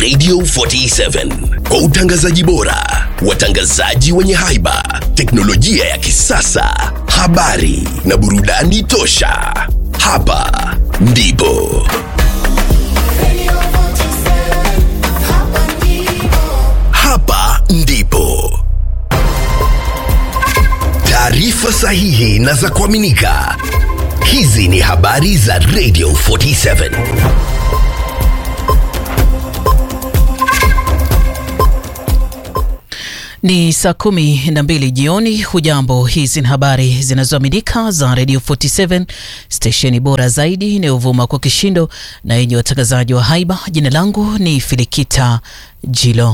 Radio 47 kwa utangazaji bora, watangazaji wenye haiba, teknolojia ya kisasa, habari na burudani tosha. Hapa ndipo hapa ndipo taarifa sahihi na za kuaminika. Hizi ni habari za Radio 47. Ni saa kumi na mbili jioni. Hujambo, hizi ni habari zinazoaminika za Radio 47 stesheni bora zaidi inayovuma kwa kishindo na yenye watangazaji wa haiba. Jina langu ni Filikita Jilo.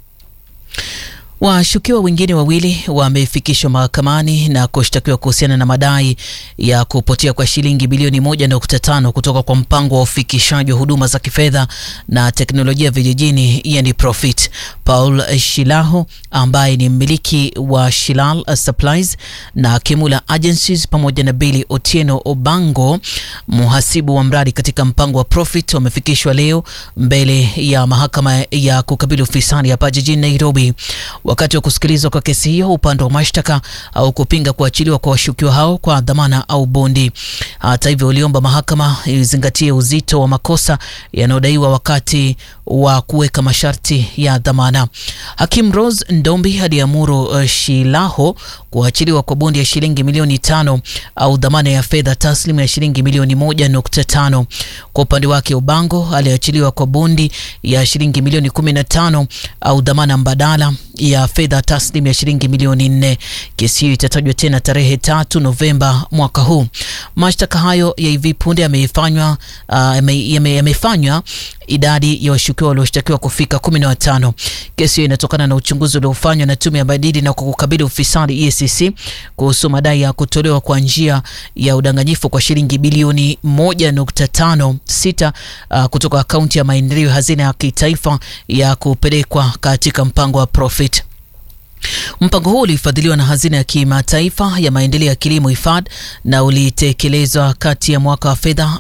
Washukiwa wengine wawili wamefikishwa mahakamani na kushtakiwa kuhusiana na madai ya kupotea kwa shilingi bilioni moja nukta tano kutoka kwa mpango wa ufikishaji wa huduma za kifedha na teknolojia vijijini, yani Profit. Paul Shilaho ambaye ni mmiliki wa Shilal Supplies na Kimula Agencies pamoja na Billy Otieno Obango, mhasibu wa mradi katika mpango wa Profit, wamefikishwa leo mbele ya mahakama ya kukabili ufisadi hapa jijini Nairobi. Wakati wa kusikilizwa kwa kesi hiyo, upande wa mashtaka au kupinga kuachiliwa kwa washukiwa hao kwa dhamana au bondi. Hata hivyo, uliomba mahakama izingatie uzito wa makosa yanayodaiwa wakati wa kuweka masharti ya dhamana. Hakim Rose Ndombi aliamuru uh, Shilaho kuachiliwa kwa bondi ya shilingi milioni tano au dhamana ya fedha taslimu ya shilingi milioni moja nukta tano. Kwa upande wake Ubango aliachiliwa kwa bondi ya shilingi milioni kumi na tano au dhamana mbadala ya fedha taslimu ya shilingi milioni nne. Kesi hiyo itatajwa tena tarehe tatu Novemba mwaka huu. Mashtaka hayo ya hivi punde yamefanywa uh, yamefanywa idadi ya washukiwa walioshtakiwa kufika kumi na watano. Kesi hiyo inatokana na uchunguzi uliofanywa na tume ya madini na kukabili ufisadi EACC kuhusu madai ya kutolewa kwa njia ya udanganyifu kwa shilingi bilioni moja nukta tano sita uh, kutoka akaunti ya maendeleo ya hazina ya kitaifa ya kupelekwa katika mpango wa Profit. Mpango huu ulifadhiliwa na hazina ya kimataifa ya maendeleo ya kilimo IFAD na ulitekelezwa kati ya mwaka wa fedha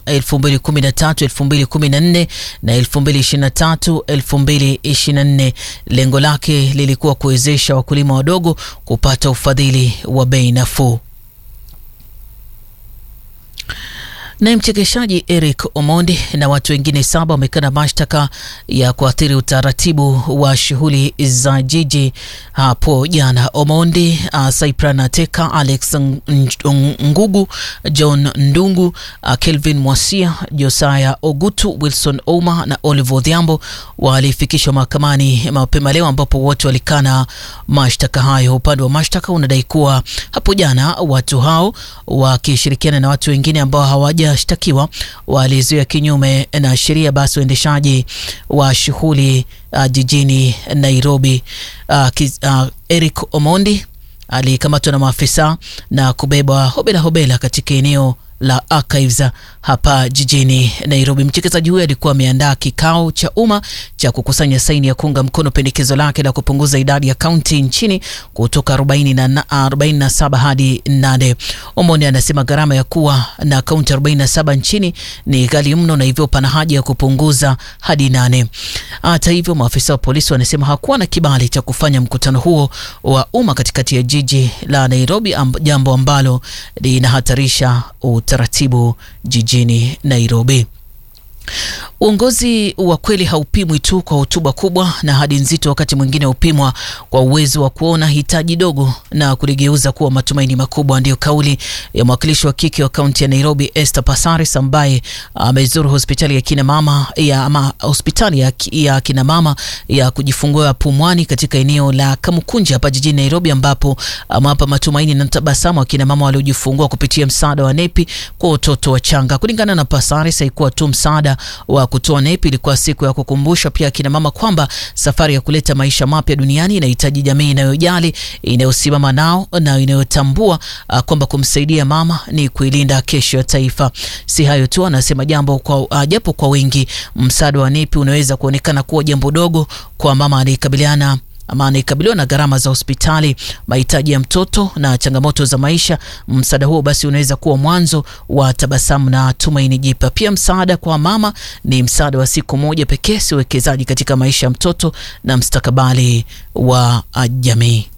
2013-2014 na 2023-2024. Lengo lake lilikuwa kuwezesha wakulima wadogo kupata ufadhili wa bei nafuu. Naye mchekeshaji Eric Omondi na watu wengine saba wamekana mashtaka ya kuathiri utaratibu wa shughuli za jiji hapo jana. Omondi, uh, Cyprian Ateka, Alex Ngugu, John Ndungu, uh, Kelvin Mwasia, Josiah Ogutu, Wilson Ouma na Olive Odhiambo walifikishwa mahakamani mapema leo, ambapo wote walikana mashtaka hayo. Upande wa mashtaka unadai kuwa hapo jana watu hao wakishirikiana na watu wengine ambao hawaja shtakiwa walizuia kinyume na sheria basi uendeshaji wa shughuli uh, jijini Nairobi. Uh, kiz, uh, Eric Omondi alikamatwa na maafisa na kubebwa hobela hobela katika eneo la Archives hapa jijini Nairobi. Mchekezaji huyo alikuwa ameandaa kikao cha umma cha kukusanya saini ya kuunga mkono pendekezo lake la kupunguza idadi ya kaunti nchini kutoka 47 hadi 8. Omondi anasema gharama ya kuwa na kaunti 47 nchini ni ghali mno na hivyo pana haja ya kupunguza hadi 8. Hata hivyo, maafisa wa polisi wanasema hakuwa na kibali cha kufanya mkutano huo wa umma katikati ya jiji la Nairobi, amb, jambo ambalo linahatarisha utaratibu jijini Nairobi. Uongozi wa kweli haupimwi tu kwa hotuba kubwa na hadi nzito, wakati mwingine hupimwa kwa uwezo wa kuona hitaji dogo na kuligeuza kuwa matumaini makubwa. Ndiyo kauli ya mwakilishi wa kike wa kaunti ya Nairobi, Esther Passaris, ambaye amezuru hospitali ya kina mama ya ama hospitali ya, ya kina mama ya kujifungua Pumwani katika eneo la Kamukunja hapa jijini Nairobi, ambapo amewapa matumaini na tabasamu akina mama waliojifungua kupitia msaada wa nepi kwa watoto wachanga. Kulingana na Passaris, haikuwa tu msaada wa kutoa nepi, ilikuwa siku ya kukumbusha pia akina mama kwamba safari ya kuleta maisha mapya duniani inahitaji jamii inayojali, inayosimama nao na inayotambua uh, kwamba kumsaidia mama ni kuilinda kesho ya taifa. Si hayo tu, anasema jambo kwa uh, japo kwa wengi msaada wa nepi unaweza kuonekana kuwa jambo dogo kwa mama anayekabiliana ama anayekabiliwa na gharama za hospitali, mahitaji ya mtoto na changamoto za maisha, msaada huo basi unaweza kuwa mwanzo wa tabasamu na tumaini jipya. Pia msaada kwa mama ni msaada wa siku moja pekee, si uwekezaji katika maisha ya mtoto na mstakabali wa jamii.